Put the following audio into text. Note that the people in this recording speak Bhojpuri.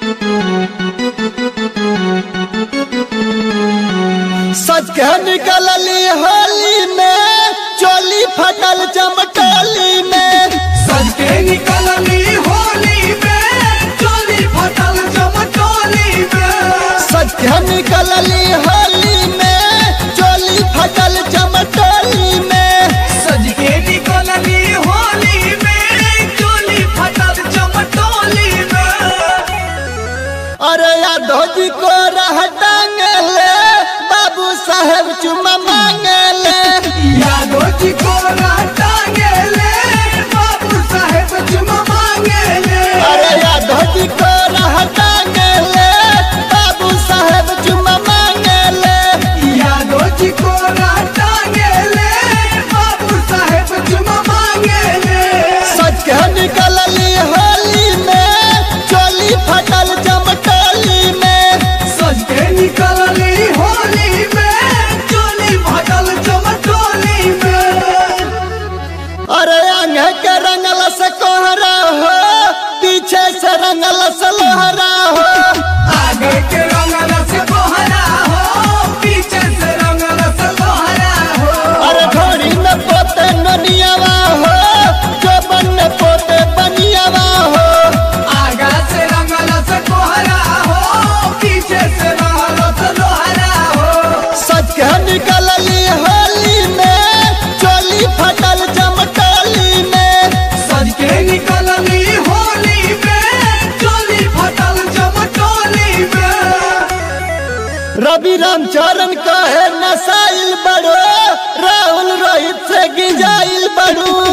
सच के निकलली होली में चोली फटल चमटोली में सज के निकलली होली में चोली फटल चमचोली में सच के निकलली होली में चोली फटल चमटोली में सज के निकलली होली में चोली फटल चमचोली में अरे यादव जी को रह टांगले बाबू साहेब चुमा मांगले यादो जी को टांगेले बाबू साहेब चुमा मांगेले अरे यादव जी को रह टांगले बाबू साहेब चुमा मांगले यादो जी को टांगेले बाबू साहेब चुमा मांगेले सच के निकलली होली में चोली फटल चमटोली में सज के निकलली होली में चोली फटल चमचोली में अरे अंग के रंगल से कोहरा हो पीछे से रंगल से लोहरा हो आगे के रंगल से कोहरा हो पीछे से रंगल से लोहरा हो अरे घोड़ी में पोते ननियावा हो जो बन पोते बनियावा हो आगा से रंगल से कोहरा हो पीछे से रंगल से लोहरा हो सच के निकलली होली में चोली फटल चमटोली में सज के निकलली होली में चोली फटल चमचोली में रवि रामचरण कहे नसाइल बड़ो राहुल रोहित से गिजाइल बड़ू